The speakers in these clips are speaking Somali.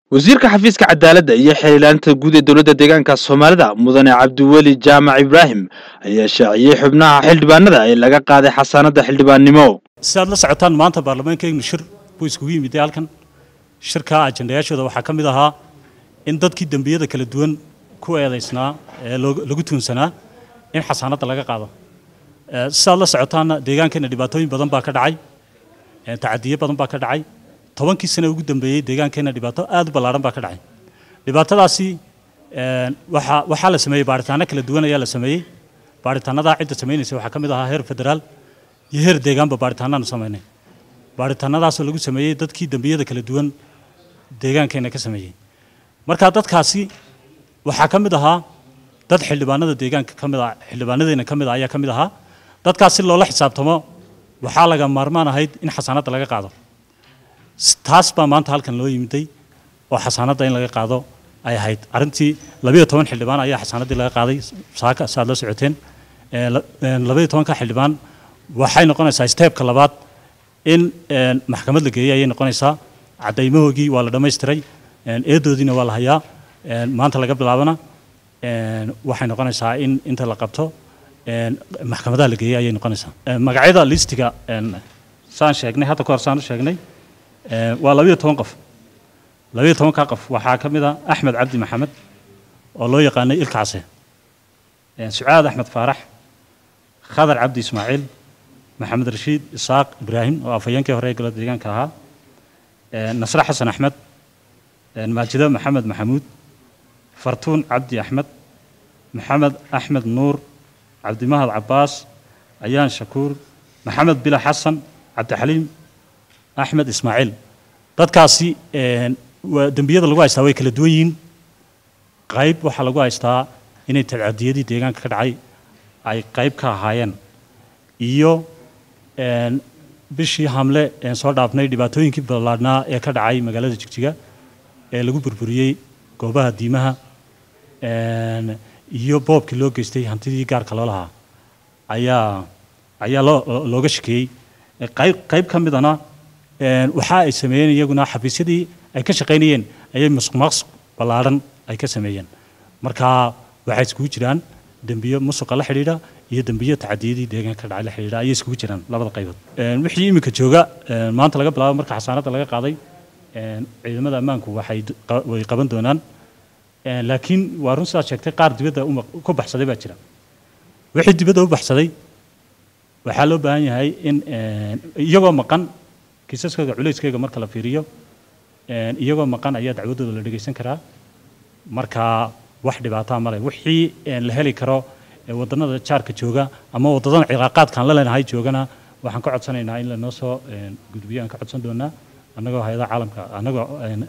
wasiirka xafiiska cadaaladda iyo xiriirlaanta guud ee dowladda deegaanka soomaalida mudane cabdiweli jaamac ibraahim ayaa shaaciyey xubnaha xildhibaanada ee laga qaaday xasaanadda xildhibaannimo sidaad la socotaan maanta baarlamaankeennu shir buu iskugu yimiday halkan shirka ajandayaashooda waxaa ka mid ahaa in dadkii dembiyada kala duwan ku eedaysnaa ee lagu tuunsanaa in xasaanadda laga qaado sidaad la socotaanna deegaankeenna dhibaatooyin badan baa ka dhacay tacadiyo badan baa ka dhacay tobankii sane ugu dambeeyey deegaankeenna dhibaato aad u ballaaran baa ka dhacay dhibaatadaasi waxaa waxaa la sameeyey baaritaano kala duwan ayaa la sameeyey baaritaanadaa cidda samaynaysa waxaa ka mid ahaa heer federaal iyo heer deegaanba baaritaanaanu samaynay baaritaanadaasoo lagu sameeyey dadkii dembiyada kala duwan deegaankeenna ka sameeyey marka dadkaasi waxaa ka mid ahaa dad xildhibaanada deegaanka ka mid ah xildhibaanadeena ka mid ah ayaa ka mid ahaa dadkaasi loola xisaabtamo waxaa laga maarmaan ahayd in xasaanadda laga qaado taas baa maanta halkan loo yimiday oo xasaanadda in laga qaado ay ahayd arrintii labayo toban xildhibaan ayaa xasaanaddii laga qaaday saaka saaad la socoteen labayo tobanka xildhibaan waxay noqonaysaa steebka labaad in maxkamad la geeyey ayay noqonaysaa caddaymahoogii waa la dhammaystiray eedoodiina waa la hayaa maanta laga bilaabana waxay noqonaysaa in inta la qabto maxkamadaha la geeyey ayay noqonaysaa magacyada listiga saan sheegnay hadda ka hor saan u sheegnay waa labayo toban qof labayo tobankaa qof waxaa ka mid ah axmed cabdi maxamed oo loo yaqaanay ilka case sucaad axmed faarax khadar cabdi ismaaciil maxamed rashiid isaaq ibraahim oo afhayeenkii hore ee galada deegaanka ahaa nasre xasan axmed maajido maxamed maxamuud fartuun cabdi axmed maxamed axmed nuur cabdimahad cabbaas ayaan shakuur maxamed bila xasan cabdixaliim axmed ismaaciil dadkaasi dembiyada lagu haystaa way kala duwan yihiin qayb waxaa lagu haystaa inay tacadiyadii deegaanka ka dhacay ay qayb ka ahaayeen iyo bishii hamle soo dhaafnay dhibaatooyinkii ballaadhnaa ee ka dhacay magaalada jigjiga ee lagu burburiyey goobaha diimaha iyo boobkii loo geystay hantidii gaarka loo lahaa ayaa ayaa loo looga shakeeyey qayb qayb ka midana waxa ay sameeyeen iyaguna xafiisyadii ay ka shaqaynayeen ayay musuqmaaqsuq ballaadhan ay ka sameeyeen marka waxay iskugu jiraan dembiyo musuqa la xidhiidha iyo dembiyo tacadiyadii deegaanka ka dhacay la xidhiidha ayay iskugu jiraan labada qaybood wixii iminka jooga maanta laga bilaabo marka xasaanadda laga qaaday ciidamada ammaanku waxay way qaban doonaan laakiin waa run sidaad sheegtay qaar dibadda ku baxsaday baa jira wixii dibadda u baxsaday waxaa loo baahan yahay in iyagoo maqan kiisaskooda culayskeyga marka la fiiriyo iyagoo maqan ayaa dacwadooda la dhegaysan karaa marka wax dhibaataa male wixii la heli karo wadannada jaarka jooga ama wadadana cilaaqaadkaan la leenahay joogana waxaan ka codsanaynaa in lanoo soo gudbiyo aan ka codsan doonaa annagoo hay-adaha caalamka annagoo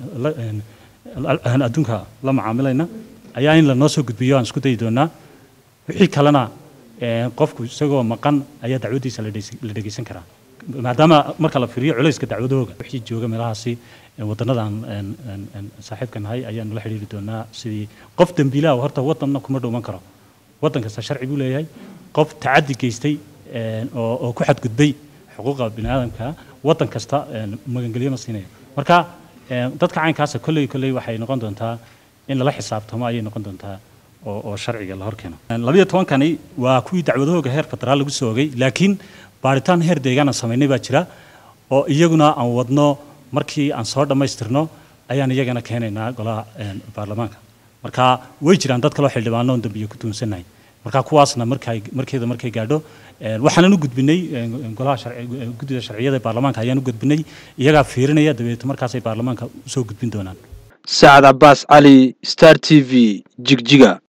adduunka la macaamilayna ayaa in lanoo soo gudbiyo aan isku dayi doonaa wixii kalena qofku isagoo maqan ayaa dacwaddiisa la dhegaysan karaa maadaama marka la fiiriyo culayska dacwadooga wixii jooga meelahaasi wadannadaan saaxiibka nahay ayaanu la xidhiiri doonaa sidii qof dembiilaha horta wadanna kuma dhuuman karo waddan kasta sharci buu leeyahay qof tacaddi geystay oo ku xadgudbay xuquuqa bini aadamka waddan kasta magangelyo ma siinayo marka dadka caynkaasa kolley kolley waxay noqon doontaa in lala xisaabtamo ayay noqon doontaa oo sharciga la horkeeno labayo tobankani waa kuwii dacwadahooga heer federaal lagu soo ogay laakiin baaritaan heer deegaan aan samaynay baa jira oo iyaguna aan wadno markii aan soo dhammaystirno ayaan iyagana keenaynaa golaha baarlamaanka marka way jiraan dad kaloo xildhibaano oon dambiyo ku tuunsannahay marka kuwaasna markay markeeda markay gaadho waxaanan u gudbinay golaha guddida sharciyada ee baarlamaanka ayaan u gudbinay iyagaa fiirinaya dabeeto markaasay baarlamaanka usoo gudbin doonaan sacad cabbaas cali star t v jigjiga